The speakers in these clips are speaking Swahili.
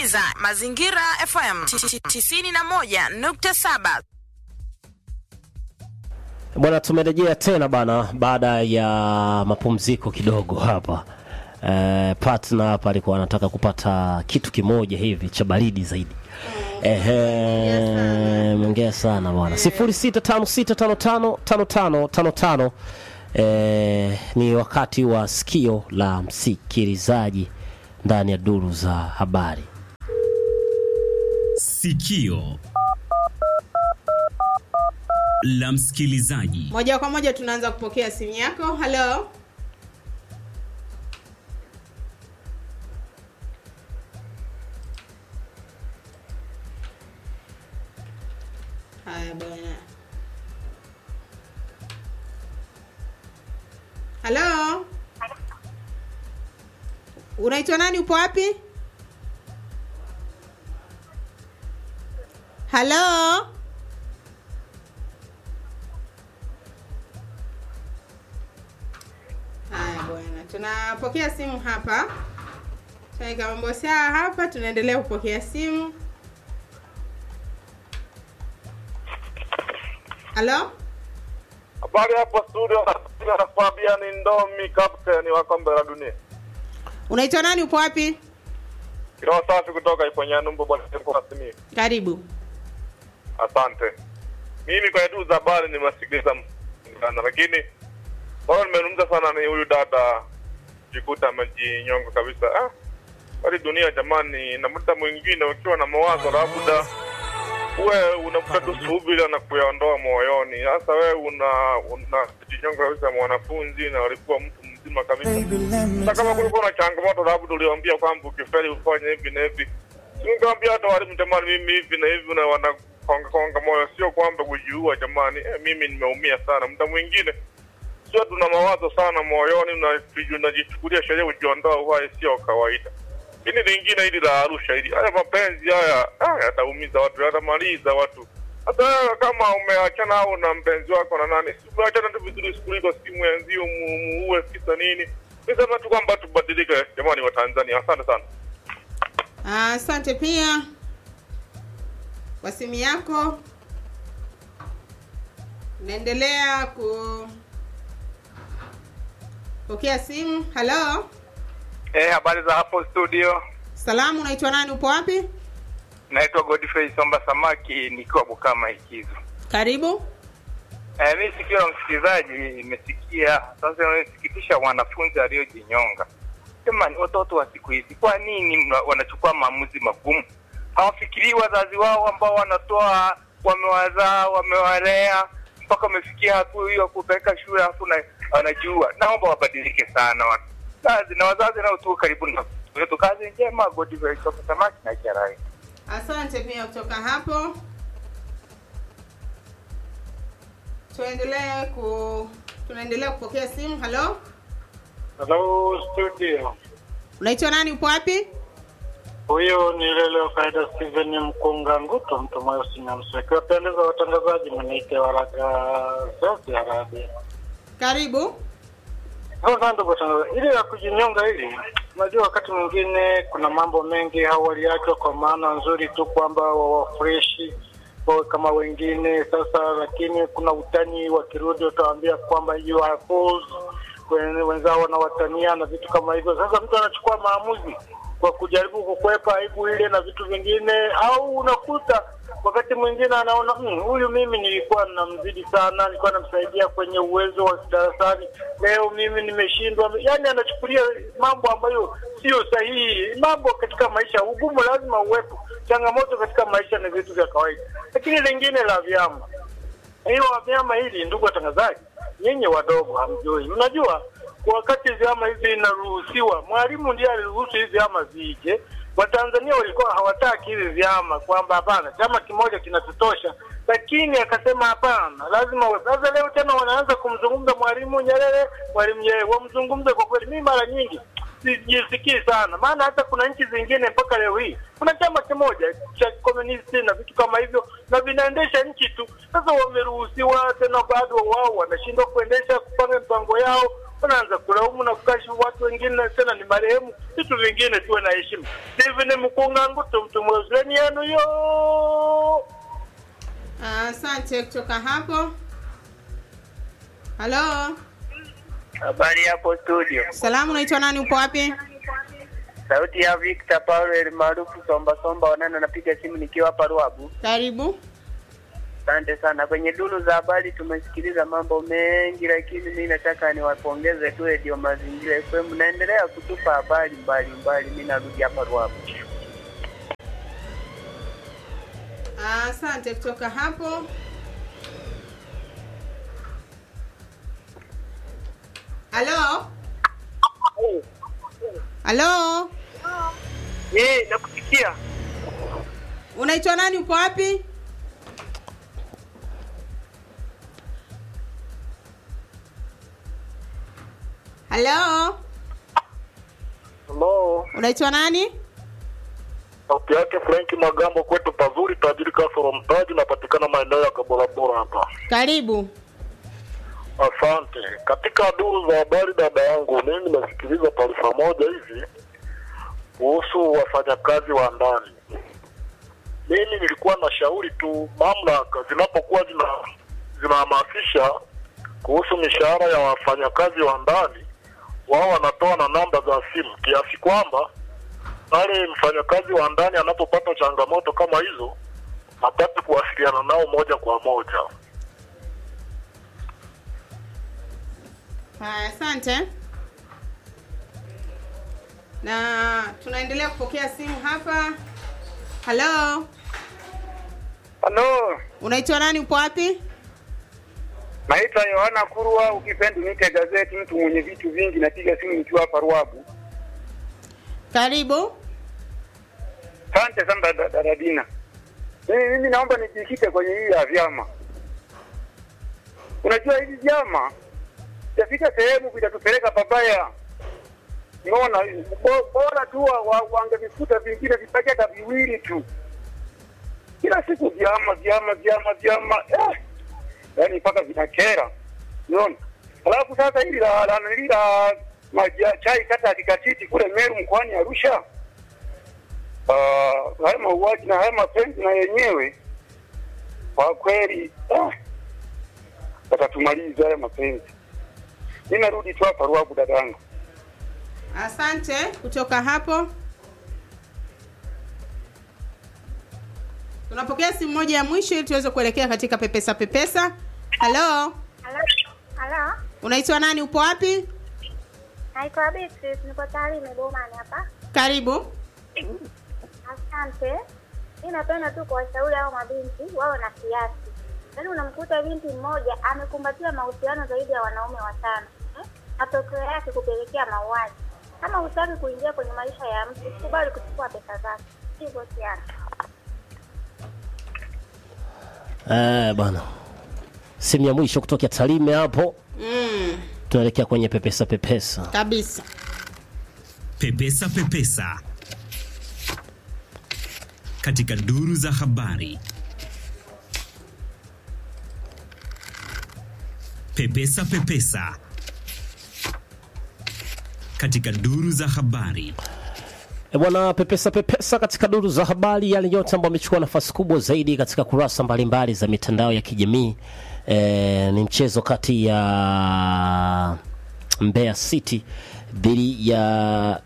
unasikiliza Mazingira FM 91.7. Bwana, tumerejea tena bana baada ya mapumziko kidogo hapa. Eh, partner hapa alikuwa anataka kupata kitu kimoja hivi cha baridi zaidi. Ehe, mongea sana bwana. sifuri sita tano sita tano tano tano tano tano tano. Eh, ni wakati wa sikio la msikilizaji ndani ya duru za habari. Sikio la msikilizaji. Moja kwa moja tunaanza kupokea simu yako. Halo, haya bwana. Halo, unaitwa nani? Upo wapi? Halo. Haya bwana, tunapokea simu hapa. Tunaika mambo sawa hapa, tunaendelea kupokea simu. Halo, Habari hapo studio, na Fabian Ndomi, captain wa kombe la dunia. unaitwa nani? Upo wapi? Kiroho safi kutoka Iponyanyumbu, bwana mkoa Simiyu. Karibu. Asante. Mimi kwa edu za habari nimesikiliza sana, lakini bora nimezungumza sana ni huyu dada jikuta amejinyonga kabisa. Ah, bali dunia jamani, na muda mwingine ukiwa na mawazo labda uwe unakuta tu subira na kuyaondoa moyoni. Sasa wewe una unajinyonga kabisa mwanafunzi na walikuwa mtu mzima kabisa. Sasa kama kulikuwa na changamoto labda uliwaambia kwamba ukifeli ufanye hivi na hivi, Singeambia hata walimu jamani, mimi hivi na hivi, na wanakonga konga moyo, sio kwamba kujiua jamani. Eh, mimi nimeumia sana. Muda mwingine sio tuna mawazo sana moyoni, na unajichukulia sheria kujiondoa uhai, sio kawaida. Hili lingine hili la Arusha hili, haya mapenzi haya ah, yataumiza watu, yatamaliza watu. Hata wewe kama umeachana au na mpenzi wako na nani, si umeachana tu vizuri, siku hizo simu enzio muue kisa nini? Nisema tu kwamba tubadilike jamani, wa Tanzania. Asante sana. Asante pia kwa simu yako. Naendelea kupokea simu. Halo, Eh, habari za hapo studio. salamu, unaitwa nani? Upo wapi? Naitwa Godfrey Somba Samaki nikiwa Bukama Ikizo. Karibu. Eh, mimi sikio la msikilizaji nimesikia sasa, inasikitisha wanafunzi waliojinyonga. Jamani, watoto wa siku hizi kwa nini mna- wanachukua maamuzi magumu? Hawafikirii wazazi wao ambao wanatoa, wamewazaa, wamewalea mpaka wamefikia hatua hiyo ya kupeleka shule, alafu na wanajua. Naomba wabadilike sana wazazi na wazazi nao tu karibu na wetu. Kazi njema, Godfrey Somba Samaki na Jarai. Asante pia kutoka hapo. Tuendelee ku tunaendelea kupokea simu. Halo, Hello studio, unaitwa nani? Upo wapi? huyu ni Lele wa kaida Steven Mkunga Nguto, mtu mweusi nyamsi. Akiwapendeza watangazaji, mniite Waraga Saudi Arabia. Karibu. Sasa ndugu watangazaji, ili la kujinyonga hili, unajua wakati mwingine kuna mambo mengi hawaliachwa kwa maana nzuri tu kwamba wawafreshi wawe kama wengine sasa, lakini kuna utani, wakirudi watawaambia kwamba you are fools, Wen- wenzao wanawatania na vitu kama hivyo. Sasa mtu anachukua maamuzi kwa kujaribu kukwepa aibu ile na vitu vingine, au unakuta wakati mwingine anaona "Hmm, huyu mimi nilikuwa namzidi sana, nilikuwa namsaidia kwenye uwezo wa darasani, leo mimi nimeshindwa. Yani anachukulia mambo ambayo sio sahihi. Mambo katika maisha, ugumu lazima uwepo, changamoto katika maisha ni vitu vya kawaida. Lakini lingine la vyama hiyo vyama hili, ndugu watangazaji, nyinyi wadogo hamjui. Unajua, kwa wakati vyama hivi inaruhusiwa, mwalimu ndiye aliruhusu hivi vyama vije. Watanzania walikuwa hawataki hivi vyama, kwamba hapana, chama kimoja kinatutosha, lakini akasema hapana, lazima uwe. Sasa leo tena wanaanza kumzungumza mwalimu Nyerere, mwalimu Nyerere, wamzungumze. Kwa kweli, mimi mara nyingi sijisikii sana, maana hata kuna nchi zingine mpaka leo hii kuna chama kimoja cha komunisti na vitu kama hivyo, na vinaendesha nchi tu. Sasa wameruhusiwa tena, bado wao wanashindwa kuendesha kupanga mipango yao, unaanza kulaumu na kukashifu watu wengine, tena ni marehemu. Vitu vingine tuwe na heshima. Steven Mkungangu, tumtumwezeni yenu yo Asante kutoka hapo. Halo, Habari hapo studio. salamu, unaitwa nani? Upo wapi? Sauti ya Victor Paul maarufu Somba Somba Wanana, napiga simu nikiwa hapa Ruabu. Karibu. Asante sana. Kwenye duru za habari tumesikiliza mambo mengi, lakini mi nataka niwapongeze tu Radio Mazingira FM, naendelea kutupa habari mbalimbali. Mi narudi hapa Ruabu. Asante kutoka hapo. Halo, halo, Eh, nakusikia. unaitwa nani? Upo wapi? Halo, Hello. unaitwa nani? Sauti yake Frank Magambo kwetu pazuri tajiri kasoro mtaji napatikana maeneo ya Kaborabora hapa. Karibu. Asante. Katika duru za habari, dada yangu, mimi nimesikiliza taarifa moja hivi kuhusu wafanyakazi wa ndani. Mimi nilikuwa na shauri tu mamlaka zinapokuwa zina zinahamasisha kuhusu mishahara ya wafanyakazi wa ndani, wao wanatoa na namba za simu kiasi kwamba pale mfanyakazi wa ndani anapopata changamoto kama hizo apate kuwasiliana nao moja kwa moja. Haya, asante. Na tunaendelea kupokea simu hapa. Halo, Halo, unaitwa nani? Upo wapi? naitwa Yohana Kurwa, ukipenda niite gazeti, mtu mwenye vitu vingi. Napiga simu nikiwa hapa Ruabu. Karibu. Asante sana dada dada Dina. Mimi, mimi naomba nijikite kwenye hii ya vyama. Unajua hivi vyama itafika sehemu vitatupeleka pabaya. Unaona, bo- bora tu wa- wa- wangevifuta vingine vibaki hata viwili tu. Kila siku vyama vyama vyama vyama eh, yaani mpaka vinakera. Unaona, alafu sasa hili la la hili la maji ya chai kata ya Kikatiti kule Meru mkoani Arusha uh, haya mauaji na haya mapenzi na yenyewe kwa kweli ah, watatumaliza haya mapenzi. Mi narudi tu hapa Ruabu, dadangu. Asante kutoka hapo. Tunapokea simu moja ya mwisho ili tuweze kuelekea katika pepesa pepesa. Halo, Halo, halo, unaitwa nani? Upo wapi? naitwa Beatrice, niko Tarime Bomani hapa. Karibu. Asante. Mi napenda tu kuwashauri hao mabinti wawe na kiasi. Yaani unamkuta binti mmoja amekumbatia mahusiano zaidi ya wanaume watano eh? matokeo yake kupelekea mauaji. Kama hutaki kuingia kwenye maisha ya mtu, kubali kuchukua pesa zake, hivyo siana. Eh, bwana, simu ya mwisho kutokea Tarime hapo, Mm, tunaelekea kwenye pepesa pepesa. kabisa. Pepesa Pepesa katika duru za habari. Pepesa Pepesa katika duru za habari. E bwana, pepesa pepesa katika duru za habari, yale yote ambayo amechukua nafasi kubwa zaidi katika kurasa mbalimbali za mitandao ya kijamii e, ni mchezo kati ya Mbeya City dhidi ya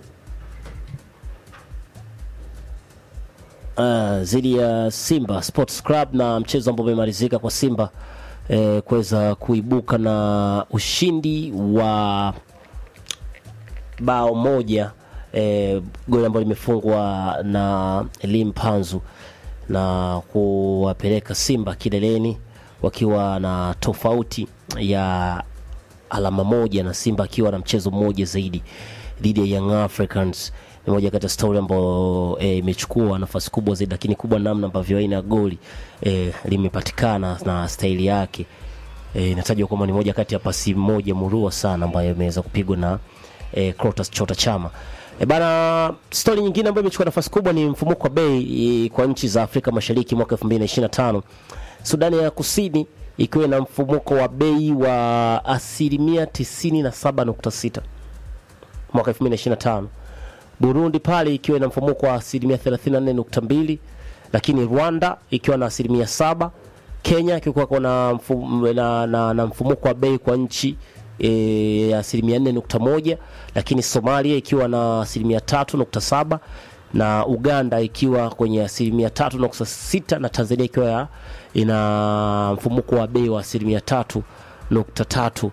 uh, dhidi ya Simba Sports Club na mchezo ambao umemalizika kwa Simba eh, kuweza kuibuka na ushindi wa bao moja eh, goli ambalo limefungwa na Elim Panzu na kuwapeleka Simba kileleni wakiwa na tofauti ya alama moja na Simba akiwa na mchezo mmoja zaidi dhidi ya Young Africans. Ni moja kati ya stori ambayo eh, imechukua nafasi kubwa zaidi, lakini kubwa namna ambavyo aina ya goli eh, limepatikana na staili yake eh, inatajwa kwamba ni moja kati ya pasi moja murua sana ambayo imeweza kupigwa na eh, Clatous Chota Chama. E bana, stori nyingine ambayo imechukua nafasi kubwa ni mfumuko wa bei eh, kwa nchi za Afrika Mashariki mwaka 2025. Sudani ya Kusini ikiwa na mfumuko wa bei wa asilimia 97.6 mwaka 2025 burundi pale ikiwa na mfumuko wa asilimia 34.2 lakini rwanda ikiwa na asilimia saba kenya ikiwa na, mfum, na, na, na mfumuko wa bei kwa nchi e, asilimia 4.1 lakini somalia ikiwa na asilimia 3.7 na uganda ikiwa kwenye asilimia 3.6 na tanzania ikiwa ya- ina mfumuko wa bei wa asilimia 3.3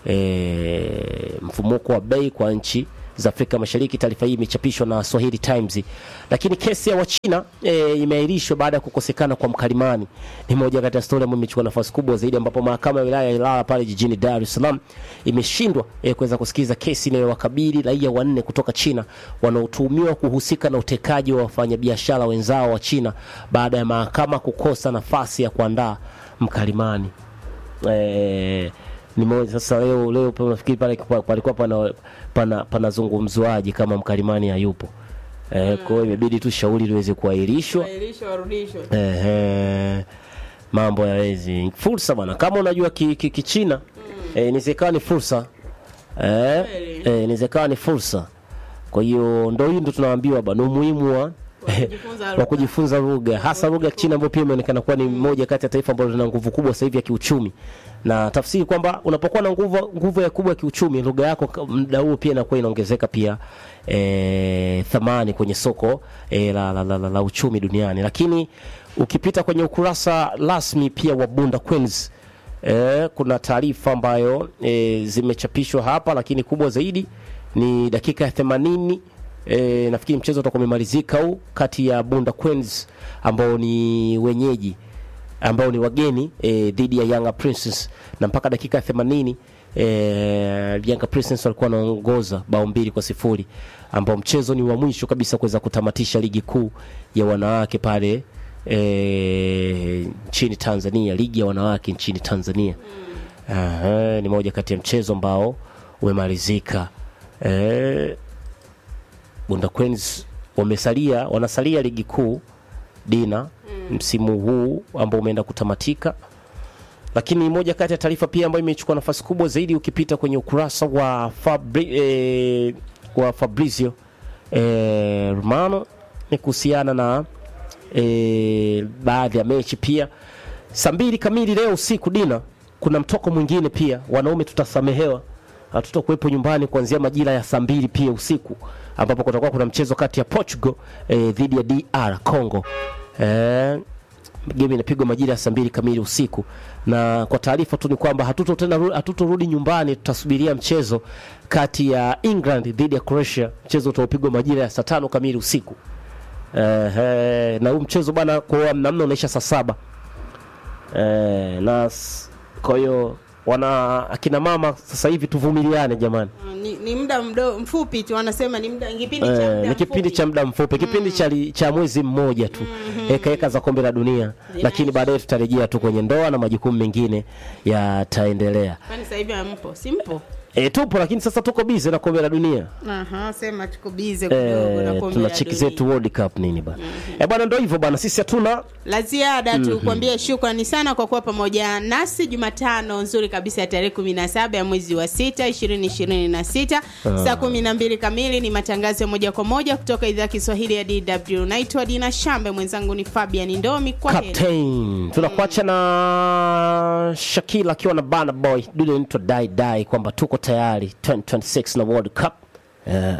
e, mfumuko wa bei kwa nchi za Afrika Mashariki. Taarifa hii imechapishwa na Swahili Times. Lakini kesi ya Wachina e, imeahirishwa baada ya kukosekana kwa mkalimani. Ni moja kati ya stori ambayo imechukua nafasi kubwa zaidi, ambapo mahakama ya wilaya ya Ilala pale jijini Dar es Salaam imeshindwa e, kuweza kusikiza kesi inayowakabili raia wanne kutoka China wanaotuhumiwa kuhusika na utekaji wa wafanyabiashara wenzao wa China baada ya mahakama kukosa nafasi ya kuandaa mkalimani eh, ni moja sasa. Leo leo pa- nafikiri pale pa- palikuwa pana pana panazungumzwaji kama mkalimani hayupo eh, kwa hiyo imebidi tu shauri liweze kuahirishwa Waahirishwe, warudishwe. Ehe, mambo yawezi fursa bwana, kama unajua ki, ki, kichina eh, inawezekana ni fursa eh, Kweli. eh, inawezekana ni fursa. Kwa hiyo ndo hii ndo tunaambiwa bwana, umuhimu wa kujifunza wa lugha. kujifunza lugha hasa lugha ya Kichina ambayo pia imeonekana kuwa ni moja kati ya taifa ambalo lina nguvu kubwa sasa hivi ya kiuchumi, na tafsiri kwamba unapokuwa na nguvu nguvu ya kubwa ya kiuchumi, lugha yako ka- muda huo pia inakuwa inaongezeka pia e, thamani kwenye soko e, la, la, la, la, la uchumi duniani. Lakini ukipita kwenye ukurasa rasmi pia wa Bunda Queens e, kuna taarifa ambayo e, zimechapishwa hapa, lakini kubwa zaidi ni dakika ya 80 e, nafikiri mchezo utakuwa umemalizika huu kati ya Bunda Queens ambao ni wenyeji ambao ni wageni e, dhidi ya Yanga Princess na mpaka dakika ya 80 e, Yanga Princess walikuwa wanaongoza bao mbili kwa sifuri ambao mchezo ni wa mwisho kabisa kuweza kutamatisha ligi kuu ya wanawake pale e, nchini Tanzania, ligi ya wanawake nchini Tanzania. Aha, ni moja kati ya mchezo ambao umemalizika e, Bunda Queens wamesalia wanasalia ligi kuu Dina msimu huu ambao umeenda kutamatika, lakini moja kati ya taarifa pia ambayo imechukua nafasi kubwa zaidi ukipita kwenye ukurasa wa Fabri, eh, wa Fabrizio eh, Romano ni kuhusiana na eh, baadhi ya mechi pia. Saa mbili kamili leo usiku Dina, kuna mtoko mwingine pia, wanaume tutasamehewa hatutakuwepo nyumbani kuanzia majira ya saa mbili pia usiku ambapo kutakuwa kuna mchezo kati ya Portugal eh, dhidi ya DR Congo eh, game inapigwa majira ya saa mbili kamili usiku, na kwa taarifa tu ni kwamba hatuto tena ru- hatutorudi nyumbani, tutasubiria mchezo kati ya England dhidi ya Croatia, mchezo utaopigwa majira ya saa tano kamili usiku. Eh, eh, na huu mchezo bana kwa namna unaisha saa saba eh, na s- kwa hiyo wana akina mama sasa hivi tuvumiliane jamani. ni, ni muda mdo mfupi tu wanasema ni muda kipindi cha Eh, muda ni kipindi mfupi. cha muda mfupi kipindi cha, li- cha mwezi mmoja tu heka heka za kombe la dunia lakini baadaye tutarejea tu kwenye ndoa na majukumu mengine yataendelea Kwani sasa hivi hampo si mpo e, tupo lakini sasa tuko bize na kombe la dunia Aha, sema tuko bize kidogo na e, kombe tuna la cheki dunia. zetu World Cup nini bana e, bwana ndo hivyo bana sisi hatuna la ziada tu kuambia shukrani sana kwa kuwa pamoja nasi Jumatano nzuri kabisa ya tarehe 17 ya mwezi wa sita 2026 saa 12 kamili. Ni matangazo ya moja kwa moja kutoka idhaa ya Kiswahili ya DW. Naitwa Dina Shambe, mwenzangu ni Fabian Ndomi. Kwa heri. captain tunakuacha na Shakila akiwa na Burna Boy dude inaitwa die die kwamba tuko tayari 2026 na World Cup Eh,